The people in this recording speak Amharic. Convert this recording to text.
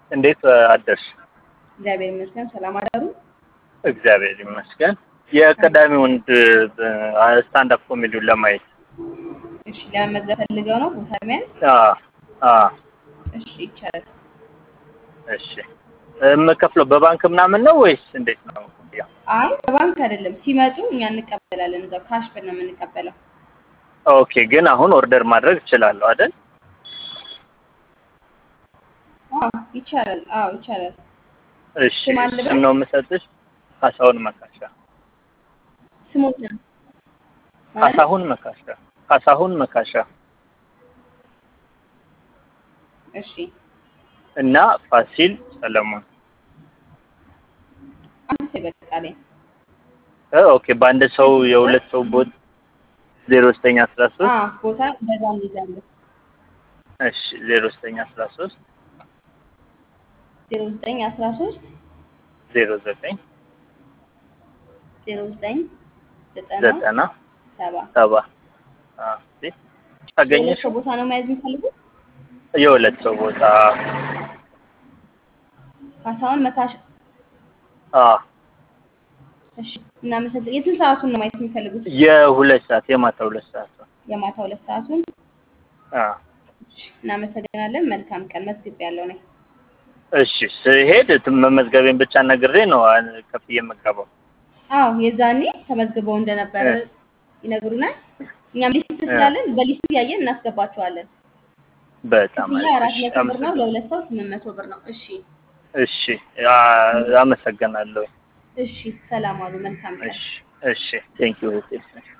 እንዴት አደርሽ? እግዚአብሔር ይመስገን። ሰላም አዳሩ። እግዚአብሔር ይመስገን። የቀዳሚውን ስታንድ አፕ ኮሜዲውን ለማየት እሺ፣ ለመመዝገብ ፈልገው ነው ቦታ መያዝ? አዎ አዎ እሺ፣ ይቻላል። እሺ የምከፍለው በባንክ ምናምን ነው ወይስ እንዴት ነው? ያ አይ በባንክ አይደለም፣ ሲመጡ እኛ እንቀበላለን። እዛው ካሽ ብር ነው የምንቀበለው። ኦኬ። ግን አሁን ኦርደር ማድረግ እችላለሁ አይደል? አዎ ይቻላል። አዎ ይቻላል። እሺ ስም አለ ስም ነው የምሰጥሽ? ካሳሁን መካሻ። ስሞት ነው ካሳሁን መካሻ። ካሳሁን መካሻ እሺ፣ እና ፋሲል ሰለሞን። አንድ ሰው ይበቃል። እ ኦኬ በአንድ ሰው የሁለት ሰው ቦት ዜሮ ዘጠኝ አስራ ሶስት አዎ ቦታ በዛ እንይዛለን። እሺ ዜሮ ዘጠኝ አስራ ሶስት ዜሮ ዘጠኝ አስራ ሶስት ዜሮ ዘጠኝ ዜሮ ዘጠኝ ዘጠና ዘጠና ሰባ ሰባ አዎ እሺ የሁለት ታገኘሽ ሰው ቦታ ነው መያዝ የሚፈልጉት? የሁለት ሰው ቦታ ካሳሁን መካሽ አዎ እሺ፣ እናመሰግን። የስንት ሰዓቱን ነው ማየት የሚፈልጉት? የሁለት ሰዓት የማታ ሁለት ሰዓት ነው። የማታ ሁለት ሰዓቱን። አዎ እሺ፣ እናመሰግናለን። መልካም ቀን። መዝግብ ያለው ነኝ። እሺ ስሄድ ት- መመዝገቤን ብቻ ነግሬ ነው አ- ከፍዬ የምገባው። አዎ የዛኔ ተመዝግበው እንደነበረ እ። ይነግሩናል። እኛም ሊስት ስላለን በሊስቱ እያየን እናስገባቸዋለን። በጣም ክፍያ አራት አሪፍ። እሺ መቶ ብር ነው። አመሰግናለሁ። ለሁለት ሰው ስምንት መቶ ብር ነው። እሺ እሺ አ- አመሰግናለሁ። እሺ፣ ሰላም አሉ። መልካም ቀን። እሺ እሺ ቴንክ ዩ